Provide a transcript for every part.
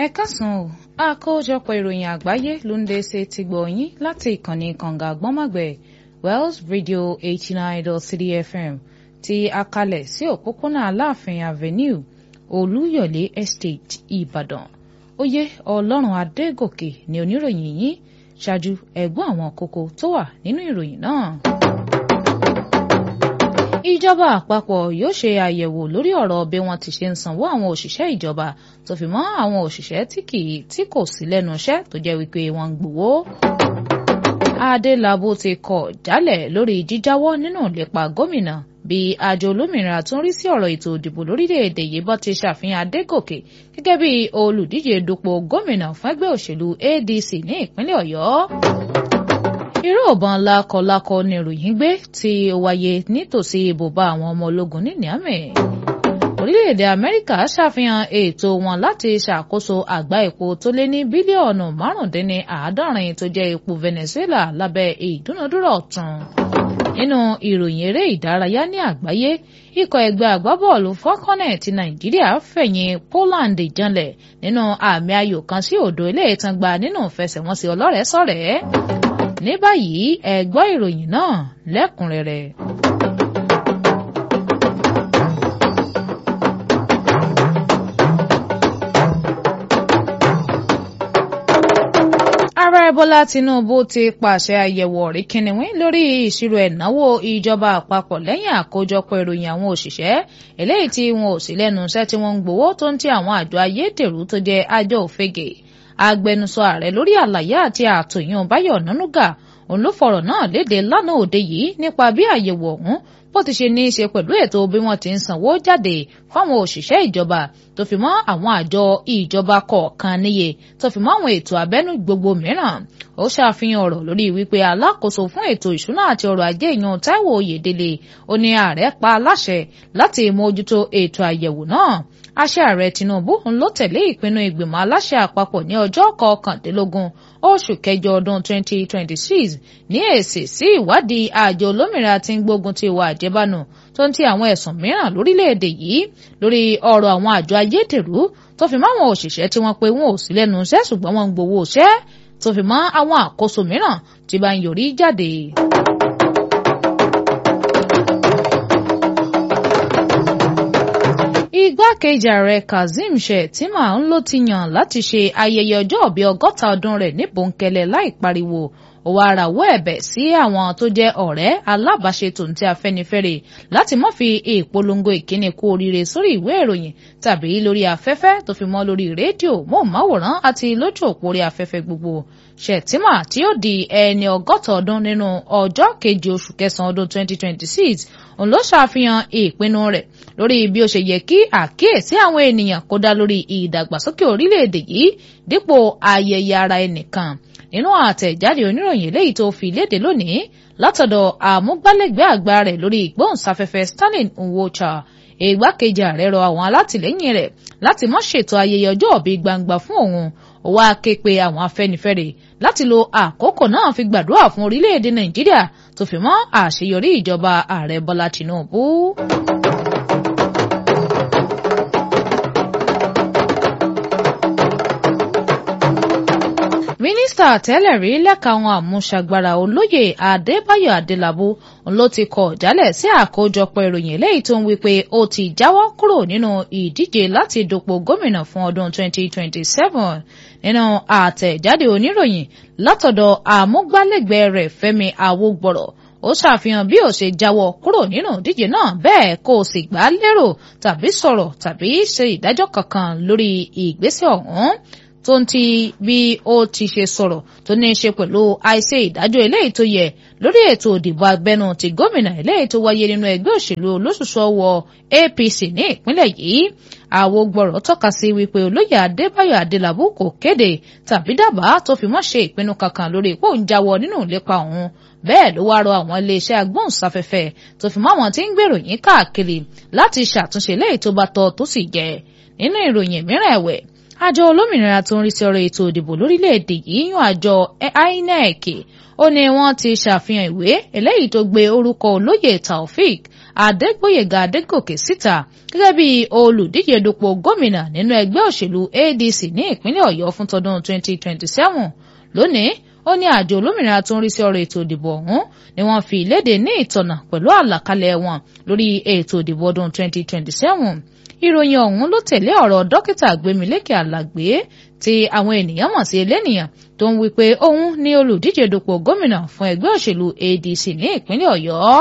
ẹ káàsán o àkójọpọ̀ ìròyìn àgbáyé ló ń dé ṣe ti gbọ̀ yín láti ìkànnì kànga àgbọ́nmọ̀gbẹ̀ Wells Radio eighty nine dot three FM ti akalẹ̀ sí òpópónà Aláàfin Avenue Olúyọ̀lé Estate Ìbàdàn oyè Ọlọ́run Adégòkè ni oníròyìn yín ṣáájú ẹ̀gbọ́n àwọn kókó tó wà nínú ìròyìn náà ìjọba àpapọ̀ yóò ṣe àyẹ̀wò lórí ọ̀rọ̀ bí wọ́n ti ṣe ń sanwó àwọn òṣìṣẹ́ ìjọba tó fi mọ́ àwọn òṣìṣẹ́ tí kì í tí kò sí lẹ́nu iṣẹ́ tó jẹ́ wípé wọ́n ń gbowó. Adélabú ti kọ̀ jálẹ̀ lórí jíjáwọ́ nínú ìlépa gómìnà bí àjọ olómìnira tó ń rí sí ọ̀rọ̀ ètò ìdìbò lórílẹ̀‐èdè yìí bọ́ ti ṣàfihàn Adégòkè gẹ́gẹ́ bí olùdíje dupò gómìnà fún ẹgbẹ́ òṣèlú ADC ní ìpínlẹ̀ Ọ̀yọ́ irú ìbọn lákọlákọ ni ìròyìn gbé tí ó wáyé nítòsí ibùba àwọn ọmọ ológun ní Niamey orílẹ̀-èdè Amẹ́ríkà ṣàfihàn ètò wọn láti ṣàkóso àgbá epo tó lé ní bílíọ̀nù márùndínláàádọ́rin tó jẹ́ epo Venezuela lábẹ́ ìdúnadúrà ọ̀tun nínú ìròyìn eré ìdárayá ní àgbáyé ikọ̀ ẹgbẹ́ agbábọ́ọ̀lù Falconet ti Nàìjíríà fẹ̀yìn Poland janlẹ̀ nínú àmì ayò kan sí òdo ilé ìtàn gba nínú ìfẹsẹ̀wọnsẹ̀ ọlọ́rẹ̀ẹ́sọ̀rẹ́ ní báyìí ẹ gbọ́ ìròyìn náà lẹ́kùnrẹ́rẹ́. ààrẹ bọ́lá tinubu ti pàṣẹ àyẹ̀wò ọ̀rí kìnìún lórí ìṣirò ẹ̀náwó ìjọba àpapọ̀ lẹ́yìn àkójọpọ̀ ìròyìn àwọn òṣìṣẹ́ eléyìí tí wọn ò sí lẹ́nu iṣẹ́ tí wọ́n ń gbowó tó ń ti àwọn àjọ ayédèrú tó jẹ́ àjọ òfegè agbẹnusọ ààrẹ lórí àlàyé àti àtòyàn báyọ̀ nánúgà òun ló fọ̀rọ̀ náà léde lánàá òde yìí nípa bí àyẹ̀wò ọ̀hún bó ti ṣe ní í ṣe pẹ̀lú ètò bí wọ́n ti ń sanwó jáde fáwọn òṣìṣẹ́ ìjọba tó fi mọ́ àwọn àjọ ìjọba kọ̀ọ̀kan níye tó fi mọ́ àwọn ètò abẹ́nú gbogbo mìíràn ó ṣàfihàn ọ̀rọ̀ lórí wípé alákòóso fún ètò ìṣúná àti ọrọ̀ ajé ìyan Táíwò Oyèdélé ó ní ààrẹ pa aláṣẹ láti mójútó ètò àyẹ̀wò náà àṣẹ ààrẹ Tinubu ń ló tẹ̀lé ìpinnu ìgbìmọ̀ aláṣẹ àpapọ̀ ní ọjọ́ kọkàndínlógún oṣù kẹjọ ọdún 2026 ní èsì sí ìwádìí àjọ olómìnira tí ń gbógun ti ìwà àjẹbánu tó ń ti àwọn ẹ̀sùn mìíràn lórílẹ̀‐èdè yìí lórí ọ̀rọ̀ àwọn àjọ ayédèrú tó fi mọ́ àwọn òṣìṣẹ́ tí wọ́n pe wọn ò sí lẹ́nu iṣẹ́ ṣùgbọ́n wọ́n ń gbowó iṣẹ́ tó fi mọ́ àwọn àkóso mìíràn tí bá ń yọrí jáde. igbákejì ààrẹ kazeem shettima ń ló ti yàn láti ṣe ayẹyẹ ọjọ́òbí ọgọ́ta ọdún rẹ̀ ní bòńkẹ́lẹ́ láì pariwo ó wá rawọ́ ẹ̀bẹ̀ sí àwọn tó jẹ́ ọ̀rẹ́ alábàáṣe tòǹtẹ̀ afẹ́nifẹ́re láti má fi ìpolongo ìkíni kú oríire sórí ìwé ìròyìn tàbí lórí afẹ́fẹ́ tó fi mọ́ lórí rédíò móhùnmáwòrán àti lójú òpó orí afẹ́fẹ́ gbogbo shettima tí ó di ẹni ọgọ́ta ọdún nínú ọjọ́ keje oṣù kẹsàn-án ọdún 2026 òun ló ṣàfihàn ìpinnu rẹ̀ lórí bí ó ṣe yẹ kí àkíyèsí àwọn ènìyàn kó dá lórí ìdàgbàsókè orílẹ̀-èdè yìí dípò ayẹyẹ ara ẹnìkan nínú àtẹ̀jáde oníròyìn eléyìí tó fi léde lónìí látọ̀dọ̀ àmúgbálẹ́gbẹ̀ẹ́ àgbà rẹ̀ lórí ìgbóhùnsáfẹ́fẹ́ Stanley Nwocha ìgbákejì ààrẹ rọ àwọn alátìlẹ́yìn rẹ̀ láti má ṣètò ayẹyẹ ọjọ́ òbí gbangba fún òun ó wá ké pe àwọn afẹ́nifẹ́re láti lo àkókò náà fi gbàdúrà fún orílẹ̀-èdè Nàìjíríà tó fi mọ́ àṣeyọrí ìjọba ààrẹ Bọ́lá Tinubu. mínísítà tẹ́lẹ̀ rí lẹ́ka àwọn àmúṣagbára olóyè adébáyọ̀ adélábù ló ti kọ̀ jálẹ̀ sí àkójọpọ̀ ìròyìn eléyìí tó ń wí pé ó ti jáwọ́ kúrò nínú ìdíje láti dupò gómìnà fún ọdún 2027 nínú àtẹ̀jáde oníròyìn látọ̀dọ̀ àmúgbálẹ́gbẹ̀ẹ́ rẹ̀ fẹ́mi awógbọ̀rọ̀ ó ṣàfihàn bí ó ṣe jáwọ́ kúrò nínú ìdíje náà bẹ́ẹ̀ kó o sì gbà á lérò tàbí sọ̀rọ̀ tàbí ṣe ìdájọ́ kankan lórí ìgbésẹ̀ ọ̀hún tó ń ti bí ó ti ṣe sọ̀rọ̀ tó ní í ṣe pẹ̀lú àìṣe ìdájọ́ eléyìí tó yẹ lórí ètò ìdìbò abẹ́nú ti gómìnà eléyìí tó wáyé nínú ẹgbẹ́ òṣèlú olóṣùṣù ọwọ́ APC ní ìpínlẹ̀ yìí àwògbọ̀rọ̀ tọ́ka sí wípé olóyè adébáyọ̀ adélábù kò kéde tàbí dábàá tó fi mọ́ ṣe ìpinnu kankan lórí ipò ń jáwọ́ nínú ìlépa òun bẹ́ẹ̀ ló wá rọ àwọn iléeṣẹ́ agbóhùnsáfẹ́fẹ́ tó fi mọ́ àwọn tí ń gbèrò yín káàkiri láti ṣàtúnṣe léyìí tó bá tọ́ tó sì jẹ́ nínú ìròyìn mìíràn ẹ̀wẹ̀ àjọ olómìnira tó ń rí sí ọ̀rọ̀ ètò ìdìbò lórílẹ̀‐èdè yìí yan àjọ INEC ó ní wọ́n ti ṣàfihàn ìwé eléyìí tó gbé orúkọ olóyè Taofik adégbòyèga adégòkè síta gẹ́gẹ́ bí olùdíje dupò gómìnà nínú ẹgbẹ́ òṣèlú adc ní ìpínlẹ̀ ọ̀yọ́ fún tọdún 2027 lónìí ó ní àjọ olómìnira tó ń rí sí ọ̀rọ̀ ètò ìdìbò ọ̀hún ni wọ́n fi ìléde ní ìtọ̀nà pẹ̀lú àlàkalẹ̀ wọn lórí ètò ìdìbò ọdún 2027 ìròyìn ọ̀hún ló tẹ̀lé ọ̀rọ̀ dókítà gbémilékè àlàgbé tí àwọn ènìyàn mọ̀ sí elénìyàn tó ń wí pé òun ní olùdíje dupò gómìnà fún ẹgbẹ́ òṣèlú adc ní ìpínlẹ̀ ọ̀yọ́.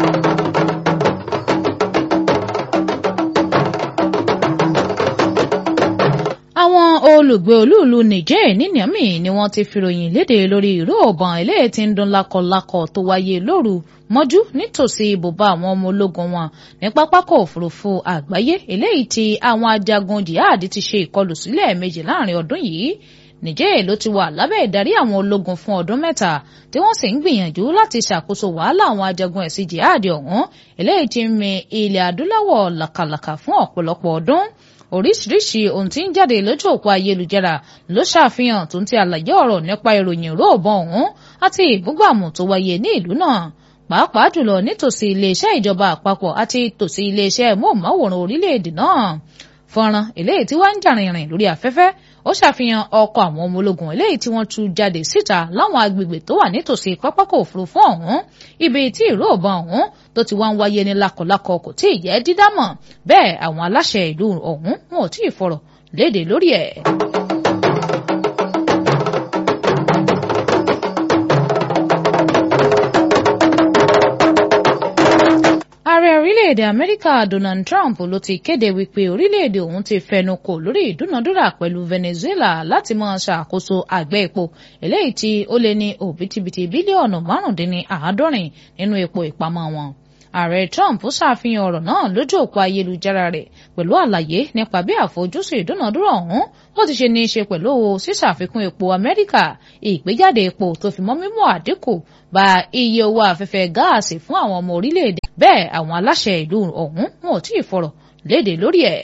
àwọn olùgbé olúùlú niger ní niamey ni wọ́n ti fìròyìn léde lórí ìró ọ̀bọ̀n eléyìí tí ń dún lákọlákọ tó wáyé lóru mọ́jú nítòsí ibùba àwọn ọmọ ológun wọn ní pápákọ̀ òfurufú àgbáyé eléyìí tí àwọn ajagun jihad ti ṣe ìkọlù sílẹ̀ méjì láàrin ọdún yìí Niger ló ti wà lábẹ́ ìdarí àwọn ológun fún ọdún mẹ́ta tí wọ́n sì ń gbìyànjú láti ṣàkóso wàhálà àwọn ajagun ẹ̀sìn jihad ọ̀hún eléyìí tí ń mi ilẹ̀ adúláwọ̀ làkàlàkà fún ọ̀pọ̀lọpọ̀ ọdún oríṣiríṣi ohun tí ń jáde lójú òpó ayélujára ló ṣàfihàn tó ń ti àlàyé ọ̀rọ̀ nípa ìròyìn róòbọ̀n ọ̀hún àti ìbúgbàmù tó wáyé ní ìlú náà pàápàá jùlọ nítòsí iléeṣẹ́ ìjọba àpapọ̀ àti tòsí iléeṣẹ́ móhùnmáwòrán orílẹ̀-èdè náà fọ́nrán eléyìí tí wọ́n ń jà rìnrìn lórí afẹ́fẹ́ ó ṣàfihàn ọkọ̀ àwọn ọmọ ológun eléyìí tí wọ́n tú jáde síta láwọn agbègbè tó wà nítòsí pápákọ̀ òfurufú ọ̀hún ibi tí ìró ìbọn ọ̀hún tó ti wá ń wáyé ní lákọlákọ kò tí ì jẹ́ dídámọ̀ bẹ́ẹ̀ àwọn aláṣẹ ìlú ọ̀hún wọn ò tí ì fọ̀rọ̀ léde lórí ẹ̀. ààrẹ orílẹ̀-èdè amẹ́ríkà donald trump ló ti kéde wípé orílẹ̀-èdè òun ti fẹnu kò lórí ìdúnadúrà pẹ̀lú venezuela láti máa ṣàkóso àgbẹ̀ epo eléyìí tí ó lé ní òbítíbitì bílíọ̀nù márùndínláàádọ́rin nínú epo ìpamọ́ wọn ààrẹ trump ṣàfihàn ọ̀rọ̀ náà lójú òpó ayélujára rẹ̀ pẹ̀lú àlàyé nípa bí àfojúsùn ìdúnadúrà ọ̀hún ó ti ṣe ní í ṣe pẹ̀lú ṣíṣàfikún epo amẹ́ríkà ìgbéjáde epo tó fi mọ́ mímú àdínkù bá iye owó afẹ́fẹ́ gáàsì fún àwọn ọmọ orílẹ̀-èdè bẹ́ẹ̀ àwọn aláṣẹ ìlú ọ̀hún wọn ò tí ì fọ̀rọ̀ léde lórí ẹ̀.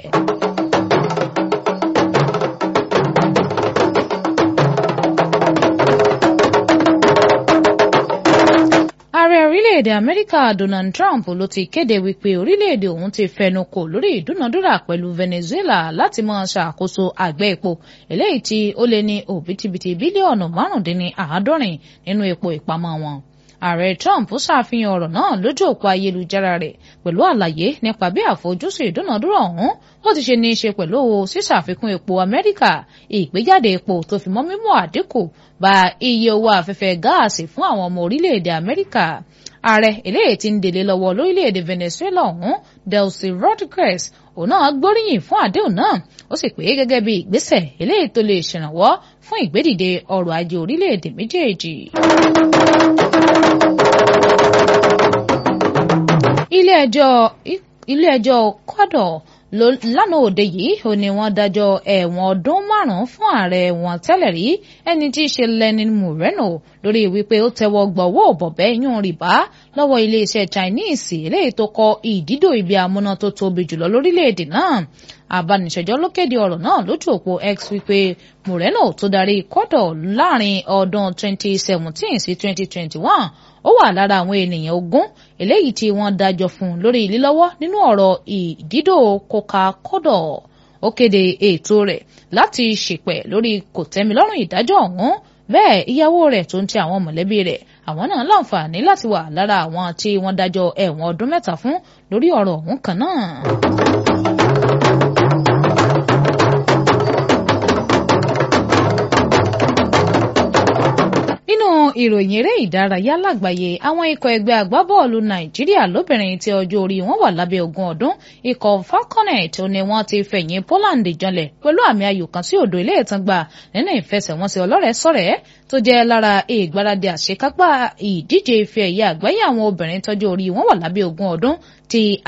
ààrẹ orílẹ̀-èdè amẹ́ríkà donald trump ló ti kéde wípé orílẹ̀-èdè òun ti fẹnu kò lórí ìdúnadúrà pẹ̀lú venezuela láti máa ṣàkóso àgbẹ̀ epo eléyìí tí ó lé ní òbítíbitì bílíọ̀nù márùndínláàádọ́rin nínú epo ìpamọ́ wọn ààrẹ trump ṣàfihàn ọ̀rọ̀ náà lójú òpó ayélujára rẹ̀ pẹ̀lú àlàyé nípa bí àfojúsùn ìdúnadúrà ọ̀hún ó ti ṣe ní í ṣe pẹ̀lú ṣíṣàfikún epo amẹ́ríkà ìgbéjáde epo tó fi mọ́ mímú àdínkù bá iye owó afẹ́fẹ́ gáàsì fún àwọn ọmọ orílẹ̀-èdè amẹ́ríkà ààrẹ eléyìí tí ń délé lọ́wọ́ lórílẹ̀‐èdè Venezuela ọ̀hún Delcy Rodriguez òun náà gbóríyìn fún àdéhùn náà ó sì pé gẹ́gẹ́ bí ìgbésẹ̀ eléyìí tó lè ṣèrànwọ́ fún ìgbédìde ọrọ̀ ajé orílẹ̀‐èdè méjèèjì. ilé ẹjọ́ ilé ẹjọ́ kọ́dọ̀ lánàá òde yìí ó ní wọ́n dájọ́ ẹ̀wọ̀n ọdún márùn-ún fún ààrẹ wọn tẹ́lẹ̀ rí ẹni tí í ṣe Lenin Moreno lórí wípé ó tẹ́wọ́ gbọ́wọ́ bọ̀bẹ́ yún rìbá lọ́wọ́ iléeṣẹ́ Chinese eléyìí tó kọ́ ìdídò ibi amúná tó tóbi jùlọ lórílẹ̀‐èdè náà abániṣẹ́jọ́ ló kéde ọ̀rọ̀ náà lójú òpó X wípé Moreno tó darí kọ́dọ̀ láàrin ọdún 2017 sí 2021 ó wà lára àwọn ènìyàn ogún eléyìí tí wọ́n dájọ́ fún lórí lílọ́wọ́ nínú ọ̀rọ̀ ìdídò coca-cola ó kéde ètò rẹ̀ láti ṣèpẹ̀ lórí kòtẹ́milọ́rùn ìdájọ́ ọ̀hún bẹ́ẹ̀ ìyàwó rẹ̀ tó ń ti àwọn mọ̀lẹ́bí rẹ̀ àwọn náà láǹfààní láti wà lára àwọn tí wọ́n dájọ́ ẹ̀wọ̀n ọdún mẹ́ta fún lórí ọ̀rọ̀ ọ̀hún kan náà. nínú ìròyìn eré ìdárayá lágbàáyé àwọn ikọ̀ ẹgbẹ́ agbábọ́ọ̀lù nàìjíríà lóbìnrin tí ọjọ́ orí wọn wà lábẹ́ ogún ọdún ikọ̀ falconet ni wọ́n ti fẹ̀yìn poland janlẹ̀ pẹ̀lú àmì ayò kan sí òdo ilé ìtàn gbà nínú ìfẹsẹ̀wọnsẹ̀ ọlọ́rẹ̀ẹ́sọ̀rẹ́ tó jẹ́ lára ìgbáradì àṣekágbá ìdíje ife ẹ̀yẹ àgbáyé àwọn obìnrin tọ́jú orí wọn wà lábẹ́ ogún ọdún ti